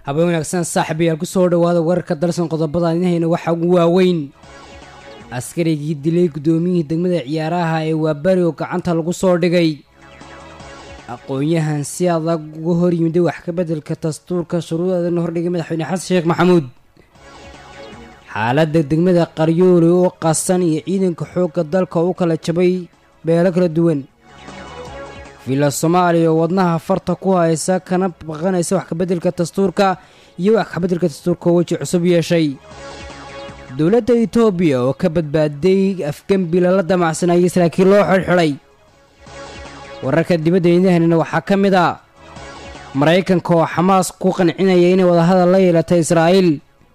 habeen wanaagsan saaxiibayaal kusoo dhawaada wararka dalsan qodobada inahayna waxaa ugu waaweyn askarigii dilay guddoomiyihii degmada ciyaaraha ee waabari oo gacanta lagu soo dhigay aqoon-yahan si adag uga hor yimiday wax ka beddelka dastuurka shuruudeedana hordhigay madaxweyne xasan sheekh maxamuud xaaladda degmada qaryooli oo qasan iyo ciidanka xoogga dalka u kala jabay beelo kala duwan villa soomaaliya oo wadnaha farta ku haysa kana baqanaysa wax kabeddelka dastuurka iyo wax kabeddelka dastuurka oo weji cusub yeeshay dowladda etoobiya oo ka badbaaday afgembi lala damacsanayay saraakiil loo xidhxidhay wararka dibadda idahanina waxaa ka mid a maraykanka oo xamaas ku qancinaya inay wadahadal la yeelatay israa'iil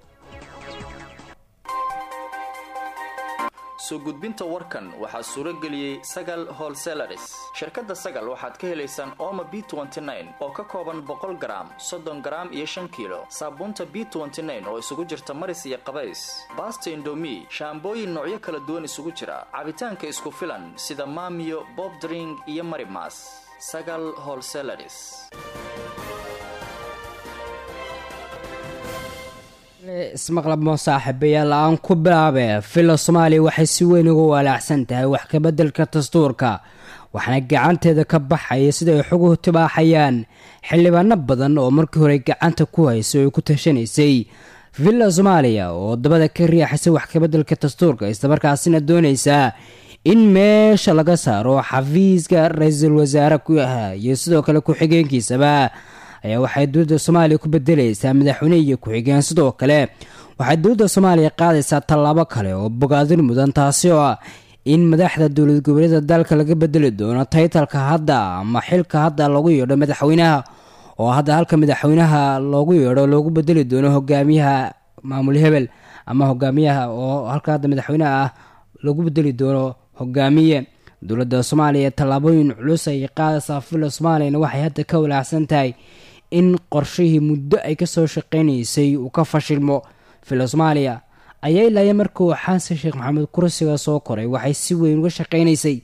soo gudbinta warkan waxaa suuro geliyey sagal holselaris shirkadda sagal waxaad ka helaysaan ooma b oo ka kooban boqol garaam soddon garaam iyo shan kiilo saabuunta b oo isugu jirta maris iyo qabays baasta indomi shaambooyin noocyo kala duwan isugu jira cabitaanka isku filan sida maamiyo bobdring iyo marimas sagal holselaris ismaqlabmo saaxiibayaal aan ku bilaabe villa soomaaliya waxay si weyn uga walaacsan tahay wax kabeddelka dastuurka waxaana gacanteeda ka baxaya sida ay xoguhu tibaaxayaan xildhibaano badan oo markii hore gacanta ku haysay oo ku tashanaysay villa soomaaliya oo dabada ka riixaysay wax kabeddelka dastuurka islamarkaasina doonaysaa in meesha laga saaro xafiiska ra-iisul wasaare ku ahaa iyo sidoo kale ku-xigeenkiisaba ayaa waxay dowladda soomaaliya ku bedelaysaa madaxweyne iyo ku-xigeen sidoo kale waxay dowladda soomaaliya qaadaysaa tallaabo kale oo bogaadin mudan taasi oo ah in madaxda dowlad goboleeda dalka laga bedeli doono taytalka hadda ama xilka hadda loogu yeedho madaxweynaha oo hadda halka madaxweynaha loogu yeedho loogu bedeli doono hogaamiyaha maamul hebel ama hogaamiyaha oo halka hadda madaxweynaha ah loogu bedeli doono hogaamiye dowladda soomaaliya tallaabooyin culus ay qaadaysaa villa soomaaliyana waxay hadda ka walaacsan tahay in qorshihii muddo ay kasoo shaqeynaysay uu ka fashilmo villa soomaaliya ayaa ilaaya markuu xasan sheekh maxamed kursiga soo koray waxay si weyn uga shaqeynaysay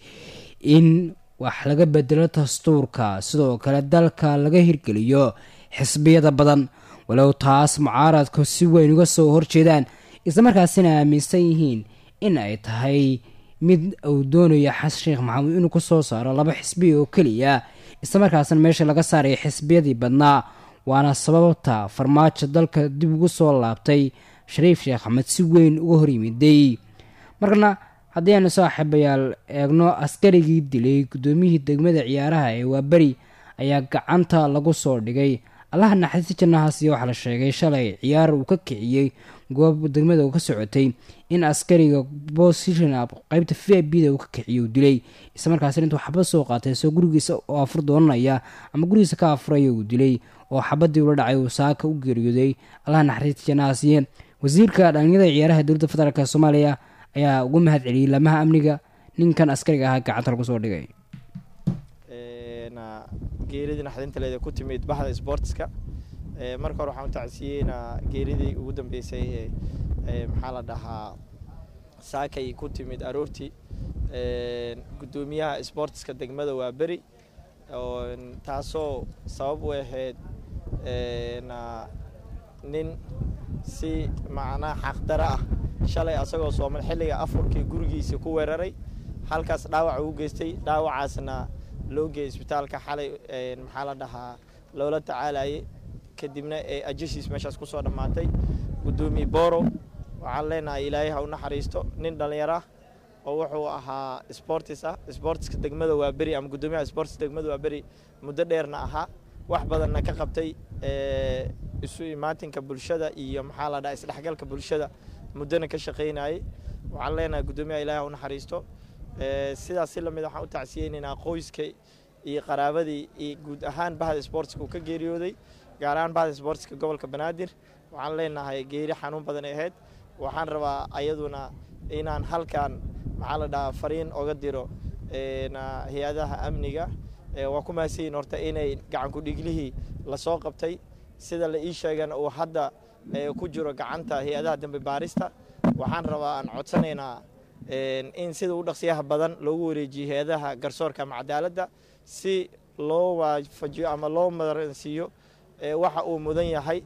in wax laga bedelo dastuurka sidoo kale dalka laga hirgeliyo xisbiyada badan walow taas mucaaradku si weyn uga soo horjeedaan islamarkaasina aaminsan yihiin in ay tahay mid uu doonayo xasan sheekh maxamuud inuu ku soo saaro laba xisbi oo keliya islamarkaasna meesha laga saaraya xisbiyadii badnaa waana sababta farmaajo dalka dib ugu soo laabtay shariif sheekh axmed si weyn uga horyimiday markana haddii aanu saaxiibayaal eegno askarigii dilay guddoomiyihii degmada ciyaaraha ee waaberi ayaa gacanta lagu soo dhigay allaha naxariista jannahaasiyo waxaa la sheegay shalay ciyaar uu ka kiciyey goob degmada uu ka socotay in askariga bosishon qeybta v i b da uu ka kiciyay uu dilay islamarkaasina intuu xabad soo qaatay isoo gurigiisa oo afur doonanaya ama gurigiisa ka afuraya uu dilay oo xabadii ula dhacay uu saaka u geeriyooday allaha naxariista jannahaasiye wasiirka dhalinyada ciyaaraha dowladda federaalk soomaaliya ayaa ugu mahad celiyey lamaha amniga ninkan askariga ahaa gacanta lagu soo dhigay geeridii naxdintaleeda ku timid baxda sportska marka hore waxaan u tacsiyeynaa geeridii ugu dambeysay ee maxaa la dhahaa saakay ku timid aroortii guddoomiyaha sportska degmada waa beri taasoo sabab u ahayd nin si macnaa xaqdaro ah shalay asagoo soomal xilliga afurkii gurigiisa ku weeraray halkaas dhaawac ugu geystay dhaawacaasna loo geeyay isbitaalka xalay maxaa la dhahaa loola tacaalayay kadibna ee ajashiis meeshaas ku soo dhammaatay guddoomiye boro waxaan leenahay ilaahay ha u naxariisto nin dhallinyaro ah oo wuxuu ahaa sportis ah sportiska degmada waa beri ama guddoomiyaha sportis degmada waa beri muddo dheerna ahaa wax badanna ka qabtay isu imaatinka bulshada iyo maxaa la dhaha isdhexgalka bulshada muddona ka shaqaynayay waxaan leenahay guddoomiyaha ilaahay ha u naxariisto sidaas si lamid waxaan u tacsiyeynaynaa qoyska iyo qaraabadii iyo guud ahaan bahda sportska uu ka geeriyooday gaar ahaan bahda sportska gobolka banaadir waxaan leenahay geeri xanuun badan ay ahayd waxaan rabaa ayaduna inaan halkan maxaa la dhahaa fariin oga diro hay-adaha amniga waa ku mahadsanyiin horta inay gacanku dhiglihii lasoo qabtay sida la ii sheegana uu hadda ku jiro gacanta hay-adaha dambe baarista waxaan rabaa aan codsanaynaa in sida u dhaqsiyaha badan loogu wareejiyo hay-adaha garsoorka ama cadaaladda si loo waafajiyo ama loo maransiiyo waxa uu mudan yahay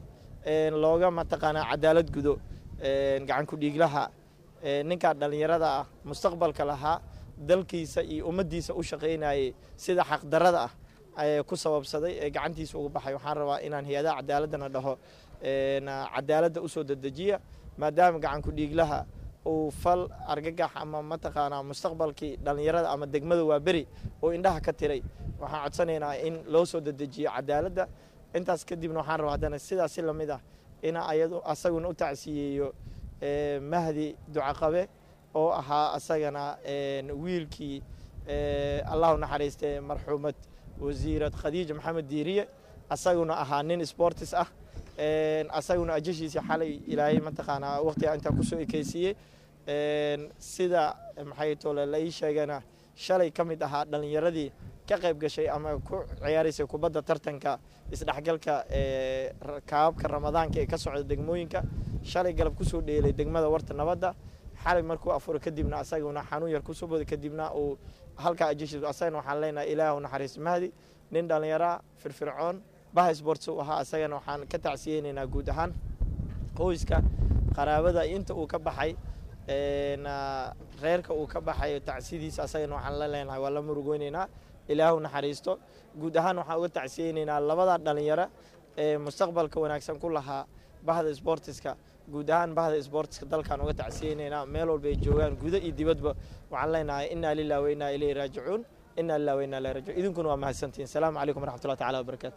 looga mataqaanaa cadaalad gudo gacan ku-dhiiglaha ninkaa dhallinyarada ah mustaqbalka lahaa dalkiisa iyo ummaddiisa u shaqaynayay sida xaqdarada ah ku sababsaday ee gacantiisa uga baxay waxaan rabaa inaan hay-adaha cadaaladana dhaho cadaaladda usoo dedejiya maadaama gacan ku-dhiiglaha uu fal argagax ama mataqaanaa mustaqbalkii dhallinyarada ama degmada waa beri oo indhaha ka tiray waxaan codsanaynaa in loo soo dedejiyo cadaaladda intaas kadibna waxaan rabaa haddana sidaas si lamid ah in ayadu asaguna u tacsiyeeyo mahdi ducaqabe oo ahaa asagana wiilkii allahu naxariistee marxuumad wasiirad khadiija maxamed diiriye asaguna ahaa nin sportis ah asaguna ajashiisii xalay ilaahay mataqaanaa waqtiga intaa kusoo ekeysiiyey sida maxay tole la ii sheegana shalay ka mid ahaa dhallinyaradii ka qayb gashay ama ku ciyaaraysay kubadda tartanka isdhexgalka kaababka ramadaanka ee ka socda degmooyinka shalay galab kusoo dheelay degmada warta nabadda xalay markuu afuro kadibna asaguna xanuun yar kusoo boday kadibna uu halkaa ajashiis asagana waxaan leenahay ilaahu naxariis mahdi nin dhallinyaraa firfircoon baha sports u ahaa asagana waxaan ka tacsiyeynaynaa guud ahaan qoyska qaraabada inta uu ka baxay reerka uu ka baxay tacsidiisa asagana waxaan la leenahay waa la murugoynaynaa ilaahu naxariisto guud ahaan waxaan uga tacsiyeynaynaa labada dhalinyaro ee mustaqbalka wanaagsan ku lahaa bahda sportiska guud ahaan bahda sportiska dalkan uga tacsiyeynaynaa meel walba ay joogaan guda iyo dibadba waxaan leenahay inaa lilah wa inaa ilayhi raajicuun inaa lilah wa inaa ilayhi raajicuun idinkuna waa mahadsantihin asalaamu calaykum waraxmatullahi tacala wabarakaatu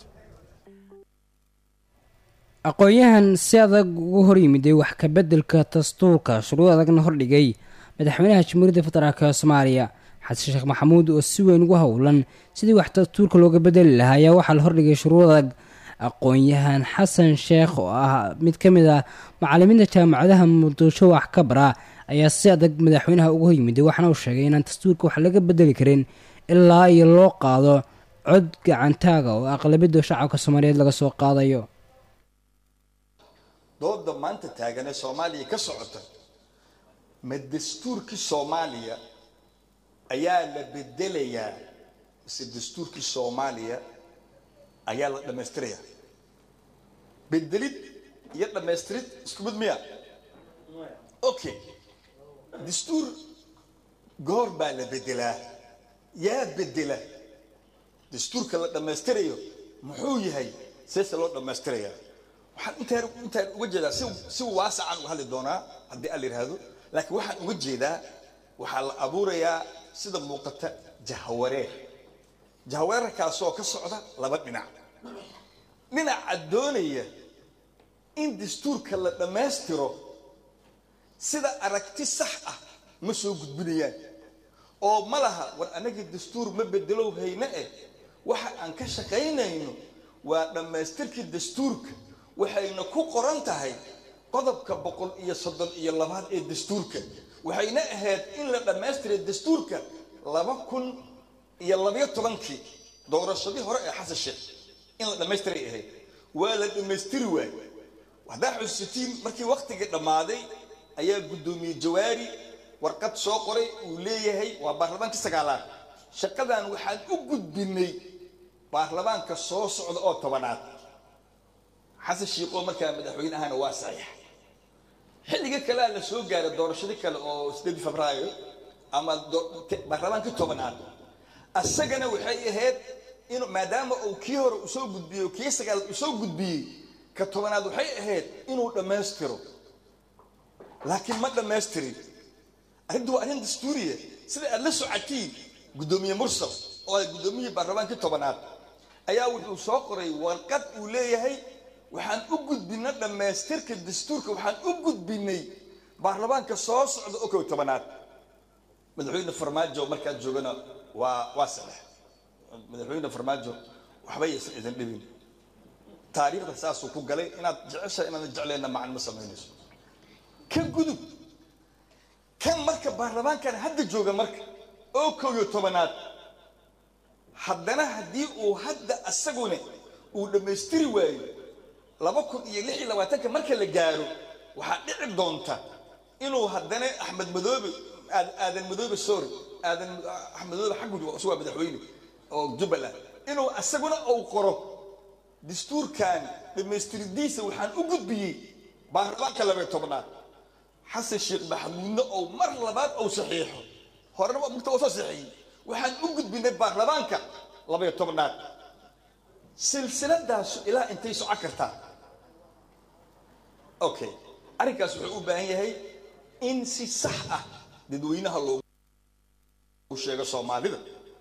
aqoon-yahan si adag ugu hor yimiday wax ka beddelka dastuurka shuruud adagna hordhigay madaxweynaha jamhuuriyadda federaalk soomaaliya xasan sheekh maxamuud oo si weyn ugu howlan sidii wax dastuurka looga bedeli lahaa ayaa waxaa la hordhigay shuruud adag aqoon-yahan xasan sheekh oo ah mid ka mid ah macalimiinta jaamacadaha muqdisho wax ka bara ayaa si adag madaxweynaha ugu hor yimiday waxaana uu sheegay inaan dastuurka wax laga bedeli karin ilaa iyo loo qaado cod gacantaaga oo aqlabiyadda shacabka soomaaliyeed laga soo qaadayo dooda maanta taagan ee soomaaliya ka socota ma dastuurkii soomaaliya ayaa la bedelayaa mise dastuurkii soomaaliya ayaa la dhammaystirayaa bedelid iyo dhammaystirid isku mid miya okay dastuur goor baa la bedelaa yaa bedela dastuurka la dhammaystirayo muxuu yahay seese loo dhammaystirayaa waxaan intaan intaan uga jeedaa si si waasacaan uga hadli doonaa haddii aan la yidhaahdo laakiin waxaan uga jeedaa waxaa la abuurayaa sida muuqata jahawareer jahawareerkaasoo ka socda laba dhinac dhinaca doonaya in dastuurka la dhammaystiro sida aragti sax ah ma soo gudbinayaan oo ma laha war annaga dastuur ma bedelow hayne eh waxa aan ka shaqaynayno waa dhammaystirkii dastuurka waxayna ku qoran tahay qodobka boqol iyo soddon iyo labaad ee dastuurka waxayna ahayd in la dhammaystiray dastuurka laba kun iyo labayo tobankii doorashadii hore ee xasan sheekh in la dhammaystiray ahayd waa la dhammaystiri waay haddaa xusuutiin markii waktigii dhammaaday ayaa guddoomiye jawaari warqad soo qoray uu leeyahay waa baarlamaankii sagaalaad shaqadan waxaan u gudbinay baarlamaanka soo socda oo tobanaad xasan shiiqoo markaa madaxweyne ahana waa saxiix xilliga kalea la soo gaaray doorashadii kale oo sideedii febraayo ama baarlamaankii tobanaad asagana waxay ahayd in maadaama uu kii hore usoo gudbiyey kii sagaalaad usoo gudbiyey ka tobanaad waxay ahayd inuu dhammaystiro laakiin ma dhammaystirin arrintu waa arrin dastuuriya sida aad la socotiin guddoomiye mursal oo ay guddoomiyihii baarlamaankii tobanaad ayaa wuxuu soo qoray warqad uu leeyahay waxaan u gudbinay dhammaystirka dastuurka waxaan u gudbinay baarlamaanka soo socda oo kow tobanaad madaxweyne farmaajo markaad joogana waa waa sadex madaxweyne farmaajo waxba yaysan idin dhibin taariikhda saasuu ku galay inaad jeceshahay inaadan jeclayna macan ma samaynayso ka gudub kan marka baarlamaankan hadda jooga marka oo kow iyo tobanaad haddana haddii uu hadda asaguna uu dhammaystiri waayo laba kun iyo lix iyo labaatanka marka la gaaro waxaa dhici doonta inuu haddana axmed madoobe aadan madoobe sorry aadan axmed madoobe xaggu waa madaxweyne oo jubbaland inuu asaguna uu qoro dastuurkan dhammaystiridiisa waxaan u gudbiyey baarlamaanka labay tobnaad xasan sheekh maxamuudna oo mar labaad ou saxiixo horena mugta oo soo saxiixiyey waxaan u gudbinay baarlamaanka labay tobnaad silsiladaasu ilaa intay socon kartaa okay arrinkaas wuxuu u baahan yahay in si sax ah dadweynaha loogu sheego soomaalida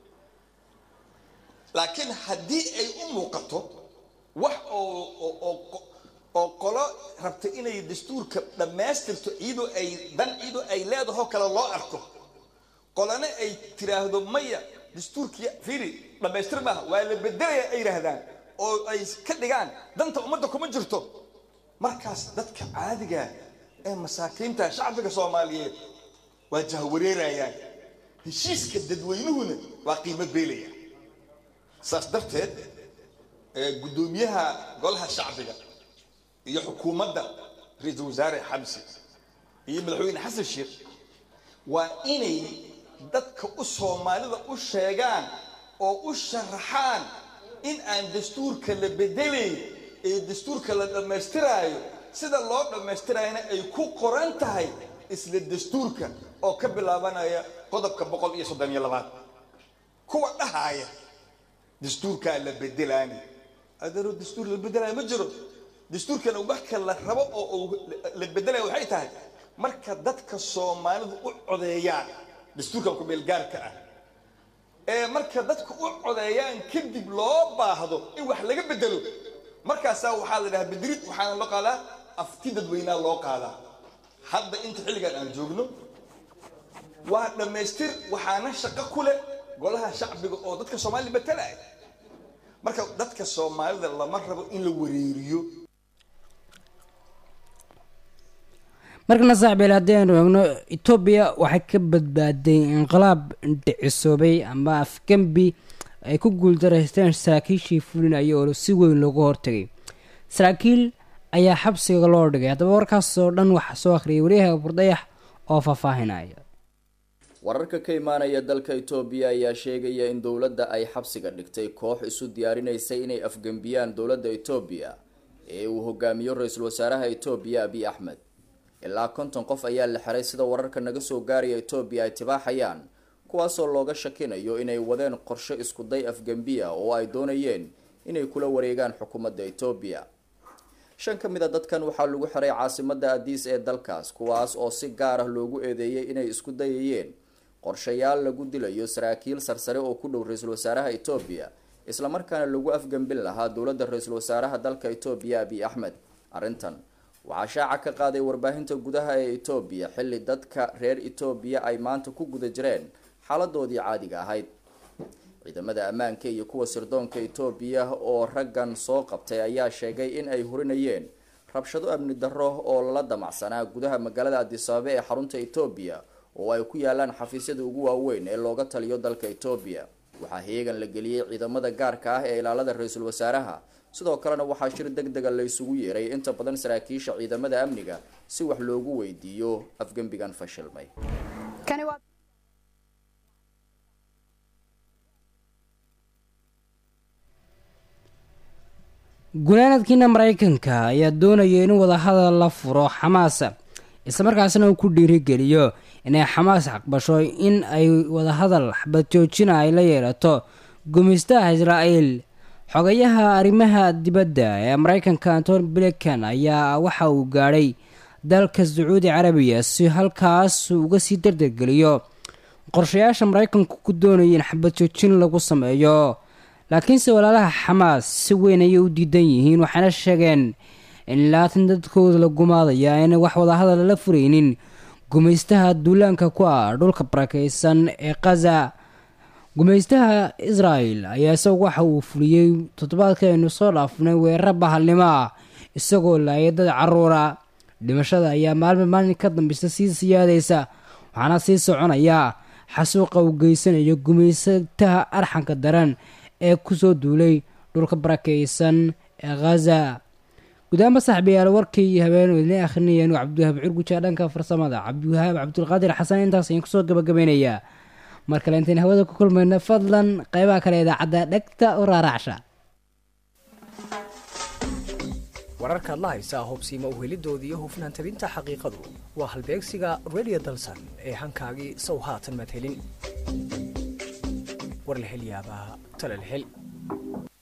laakiin haddii ay u muuqato wax oo oo qolo rabta inay dastuurka dhammaystirto iyadoo ay dan iyadoo ay leedahoo kale loo arko qolana ay tiraahdo maya dastuurkii fiiri dhammaystir maaha waa la bedelaya ay yidhaahdaan oo ay ka dhigaan danta ummadda kuma jirto markaas dadka caadiga ee masaakiinta shacbiga soomaaliyeed waa jahwareerayaan heshiiska dadweynuhuna waa qiimo beelaya saas darteed guddoomiyaha golaha shacbiga iyo xukuumadda ra-iisul wasaare xamsi iyo madaxweyne xasan sheekh waa inay dadka u soomaalida u sheegaan oo u sharaxaan in aan dastuurka la bedelayn ee dastuurka la dhammaystiraayo sida loo dhammaystirayana ay ku qoran tahay isla dastuurka oo ka bilaabanaya qodobka boqol iyo soddon iyo labaad kuwa dhahaaya dastuurkaa la bedelaani adeero dastuur la bedelaayo ma jiro dastuurkana marka la rabo oo la bedelaya waxay tahay marka dadka soomaalidu u codeeyaan dastuurkan ku-meelgaarka ah ee marka dadku u codeeyaan kadib loo baahdo in wax laga bedelo markaasaa waxaa la dhahaa bedelid waxaana loo qaadaa afti dadweynaa loo qaadaa hadda inta xilligan aan joogno waa dhammaystir waxaana shaqo ku leh golaha shacbiga oo dadka soomaalida matalaya marka dadka soomaalida lama rabo in la wareeriyo markana saaxiibeel haddii aynu eegno etoobiya waxay ka badbaaday inqilaab dhicisoobay ama afgembi ay ku guuldaraysteen saraakiishii fulinaya oo si weyn loogu hortagay saraakiil ayaa xabsiga loo dhigay haddaba warkaasoo dhan waxaa soo akhriyay wariyaha burdayax oo faahfaahinaya wararka ka imaanaya dalka itoobiya ayaa sheegaya in dowladda ay xabsiga dhigtay koox isu diyaarinaysay inay afgembiyaan dowladda itoobiya ee uu hogaamiyo ra-iisul wasaaraha itoobiya abiy axmed ilaa konton qof ayaa la xiray sida wararka naga soo gaaraya itoobiya ay tibaaxayaan kuwaasoo looga shakinayo inay wadeen qorshe iskuday afgembiya oo ay doonayeen inay kula wareegaan xukuumadda itoobiya shan ka mid a dadkan waxaa lagu xiray caasimada adiis ee dalkaas kuwaas oo si gaar ah loogu eedeeyay inay isku dayayeen qorshayaal lagu dilayo saraakiil sarsare oo ku dhow ra-iisul wasaaraha itoobiya islamarkaana lagu afgembin lahaa dowladda ra-iisul wasaaraha dalka itoobiya abiy axmed arrintan waxaa shaaca ka qaaday warbaahinta gudaha ee itoobiya xilli dadka reer itoobiya ay maanta ku guda jireen xaaladoodii caadiga ahayd ciidamada ammaanka iyo kuwa sirdoonka itoobiya oo raggan soo qabtay ayaa sheegay in ay hurinayeen rabshado amni darro oo lala damacsanaa gudaha magaalada adisababa ee xarunta itoobiya oo ay ku yaalaan xafiisyada ugu waaweyn ee looga taliyo dalka itoobiya waxaa heegan la geliyey ciidamada gaarka ah ee ilaalada ra-iisul wasaaraha sidoo kalena waxaa shir deg dega la isugu yeeray inta badan saraakiisha ciidamada amniga si wax loogu weydiiyo afgembigan fashilmay gunaanadkiina maraykanka ayaa doonaya in wadahadal la furo xamaas islamarkaasna uu ku dhiirigeliyo inay xamaas aqbasho in ay wadahadal xabad joojina ay la yeelato gumaystaha israa'iil xogayaha arrimaha dibadda ee maraykanka antony blinkan ayaa waxa uu gaadhay dalka sacuudi carabiya si halkaas uga sii dardargeliyo qorshayaasha maraykanku ku doonaya in xabad joojin lagu sameeyo laakiinse walaalaha xamaas si weyn ayay u diidan yihiin waxayna sheegeen in laatan dadkooda la gumaadaya ayna wax wadahadal la furaynin gumaystaha duulaanka ku ah dhulka barakeysan ee kaza gumaystaha israel ayaa isagu waxa uu fuliyey toddobaadka aynu soo dhaafnay weeraro bahalnimo ah isagoo laayay dad caruura dhimashada ayaa maalma maalin ka dambeysa sii siyaadaysa waxaana sii soconaya xasuuqa uu geysanayo gumaystaha arxanka daran ee kusoo duulay dhulka barakeysan ee khaza gudaama saxbiyaal warkii iyo habeen idin akhrinayeen cabdiwahaab curguja dhanka farsamada cabdiwahaab cabdulqaadir xasan intaas ayaan kusoo gabagabeynayaa mar kale intayn hawada ku kulmayno fadlan qeybaha kale idaacadda dhegta u raaraacsha wararkaad la haysaa hubsiimo uhelidoodii iyo hufnaan tabinta xaqiiqadu waa halbeegsiga radio dalsan ee hankaagii sow haatan maad helin war la hel yaabaa tale la hel